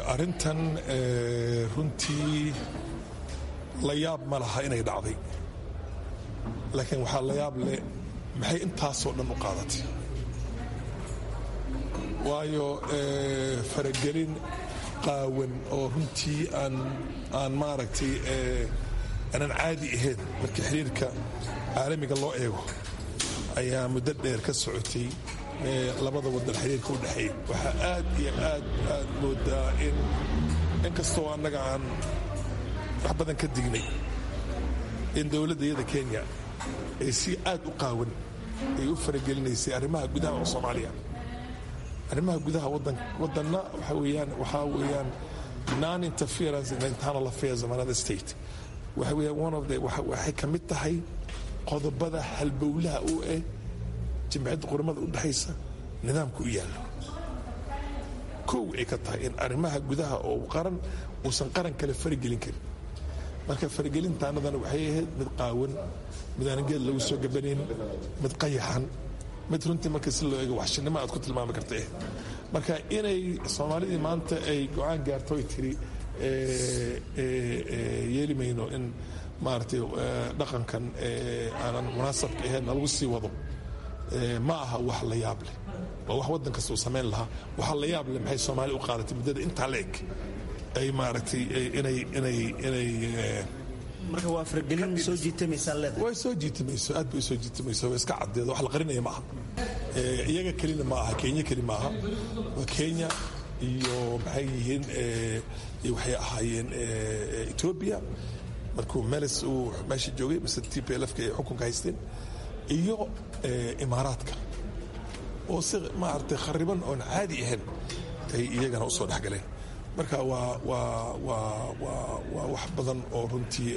arrintan runtii la yaab ma laha inay dhacday laakiin waxaa la yaab leh maxay intaasoo dhan u qaadatay waayo faragelin qaawan oo runtii aan aan maaragtay aanan caadi ahayn markii xiriirka caalamiga loo eego ayaa muddo dheer ka socotay labada wadan xiriirka u dhexeeya waxaa aad iyo aad aad moodaa in inkastoo annaga aan wax badan ka dignay in dowladda iyada kenya ay si aad u qaawan ay u faragelinaysay arrimaha gudaha oo soomaaliya arrimaha gudaha wadanna waxa weeyaan waxaa weeyaan non interference in internal affairs of another state waxa weeyaan one of the waxay ka mid tahay qodobada halbowlaha u eh jimciyadda quramada u dhexaysa nidaamka u yaallo kow ay ka tahay in arrimaha gudaha oo qaran uusan qaran kale faragelin karin marka faragelintaanadana waxay ahayd mid qaawan mid aan geed lagu soo gabanayn mid qayaxan mid runtii marka si loo eego waxshinimo aad ku tilmaami karta eh marka inay soomaalidii maanta ay go-aan gaarto ay tiri yeeli mayno in maaragtay dhaqankan aanan munaasabka ahayn lagu sii wado ma aha wax la yaab leh waa wax waddan kasta uu samayn lahaa waxa la yaab leh maxay soomaali u qaadatay muddada intaa la eg ay maaragtay inay inay inay marka waa faragelin soo jiitamaysaa leedahay way soo jiitamayso aad bay soo jiitamayso way iska caddeedo wax la qarinaya ma aha iyaga kelina ma aha kenya keli ma aha waa kenya iyo maxay yihiin waxay ahaayeen etoobiya markuu meles uu meesha joogay mise t p lfka ay xukunka haysteen iyo imaaraadka oo si maaragtay khariban oon caadi ahayn ay iyagana u soo dhexgaleen marka waa waa waa waa waa wax badan oo runtii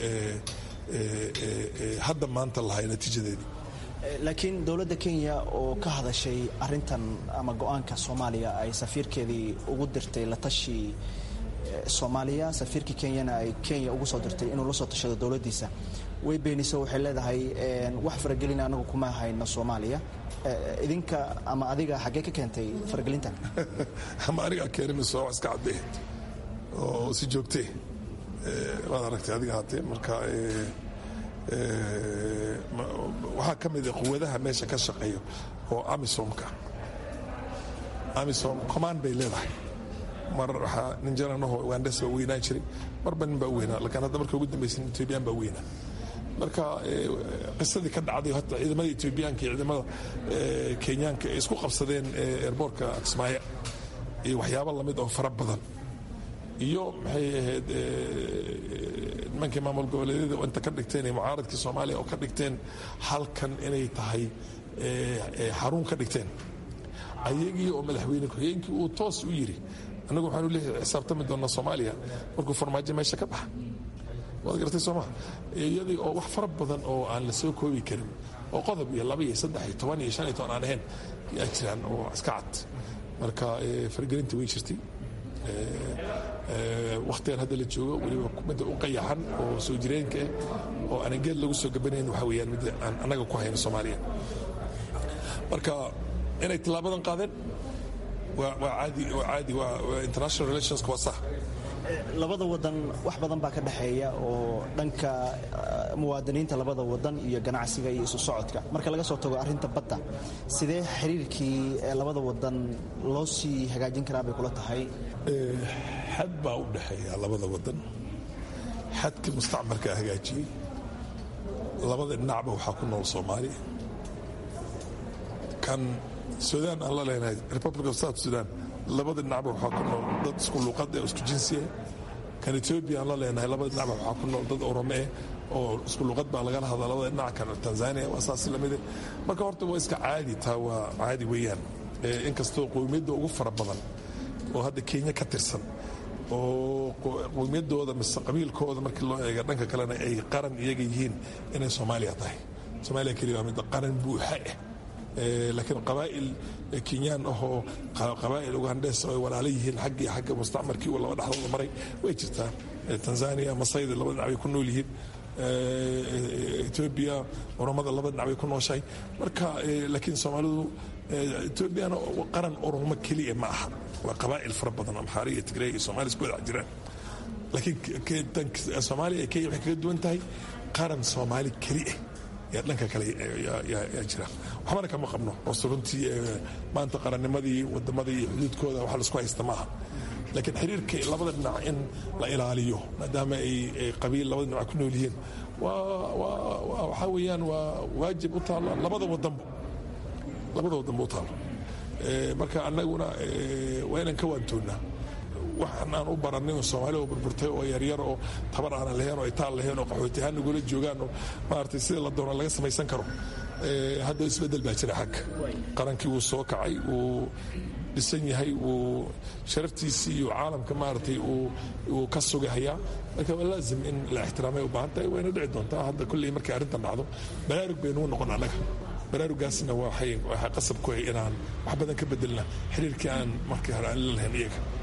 hadda maanta lahay natiijadeedii laakiin dowladda kenya oo ka hadashay arintan ama go-aanka soomaaliya ay safiirkeedii ugu dirtay la tashi soomaaliya safiirkii kenyana ay kenya ugu soo dirtay inuu la soo tashado dowladdiisa way beeniso waxay leedahay wax faragelina anagu kuma hayno soomaaliya idinka ama adiga xaggee ka keentay faragelintan ama anigaa keenay mise waa wax iska caddeed oo si joogtee waad aragtay adiga haatee marka waxaa ka mid a quwadaha meesha ka shaqeeya oo amisomka amisom command bay leedahay mar waxaa nin jananaho ugandes baa weynaan jiray marba nin baa weynaa laakiin hadda marka ugu dambaysan etoobiyaan baa weynaa marka qisadii ka dhacday hata ciidamada etoobiyaanka iyo ciidamada kenyaanka ay isku qabsadeen eerboorka kismaayo iyo waxyaabo lamid oo fara badan iyo maxay ahayd nimankii maamul goboleedyada oo inta ka dhigteen iyo mucaaradkii soomaaliya oo ka dhigteen halkan inay tahay xarun ka dhigteen ayagii oo madaxweyne ku-xigeenkii uu toos u yiri annagu waxaanu leeyahay xisaabtami doonaa soomaaliya markuu farmaajo meesha ka baxa waad garatay sooma iyadii oo wax fara badan oo aan la soo koobi karin oo qodob iyo laba iyo saddex iyo toban iyo shan iyo toban aan ahayn yaa jiraan oo iska cad marka fargelinta way jirtay wakhtigan hadda la joogo weliba midda u qayaxan oo soo jireenka ah oo aanan geed lagu soo gabanayn waxa weeyaan midda aan annaga ku hayno soomaaliya marka inay tillaabadan qaadeen waa caadi waa caadi waa international relationska waa sax labada wadan wax badan baa ka dhexeeya oo dhanka muwaadiniinta labada wadan iyo ganacsiga iyo isu socodka marka laga soo tago arinta badda sidee xiriirkii labada wadan loo sii hagaajin karaa bay kula tahay xad baa u dhexeeya labada wadan xadkii mustacmarkaa hagaajiyey labada dhinacba waxaa ku nool soomaaliya kan sudan aan la leenahay republic of south sudan labada dhinacba waxaa ku nool dad isku luuqad ee isku jinsiya kan etoobiya aan la leenahay labada dhinacba waxaa ku nool dad orome eh oo isku luuqad baa lagala hadla labada dhinac kan tanzania waa saas lamide marka horta waa iska caadi taa waa caadi weeyaan inkastoo qowmiyadda ugu fara badan oo hadda kenya ka tirsan oo qowmiyaddooda mise qabiilkooda markii loo eega dhanka kalena ay qaran iyaga yihiin inay soomaaliya tahay soomaaliya keliya waa mid qaran buuxa ah laakiin qabaa'il kenyaan ahoo qabaa'il ugandes ay walaalo yihiin xaggii xagga mustacmarkii uu laba dhexdooda maray way jirtaa tanzania masayda laba dhinac bay ku nool yihiin etoobiya oromada laba dhinac bay ku nooshahay marka laakiin soomaalidu etoobiyana qaran oromo keliya ma aha waa qabaa'il fara badan amxaari iyo tigray iyo soomaaliya isku wadax jiraan laakiin soomaaliya kenya waxay kaga duwan tahay qaran soomaali keli ah yaa dhanka kale yaa jira waxbana kama qabno hoose runtii maanta qarannimadii wadamadii iyo xuduudkooda wax laisku haysta maaha laakiin xiriirka labada dhinac in la ilaaliyo maadaama ay qabiil labada dhinac ku nool yihiin waxaa weeyaan waa waajib u taalla labada wadanba labada wadanba u taalla marka annaguna waa inaan ka waantoonnaa waxaan aan u baranay oo soomaali oo burburtay oo yaryar oo tabar aanan lahayn oo itaal lahayn oo qaxooti ahaan nagula joogaan oo maaragtay sida la doona laga samaysan karo hadda isbeddel baa jira xagga qarankii wuu soo kacay wuu dhisan yahay wuu sharaftiisii iyo caalamka maaragtay uu ka sugahayaa marka waa laazim in la ixtiraamay u baahan tahay wayna dhici doontaa hadda kulley markay arrintan dhacdo baraarug baynugu noqon annaga baraarugaasna waxay qasab ku hay inaan wax badan ka bedelna xiriirkii aan markii hore aan la lahayn iyaga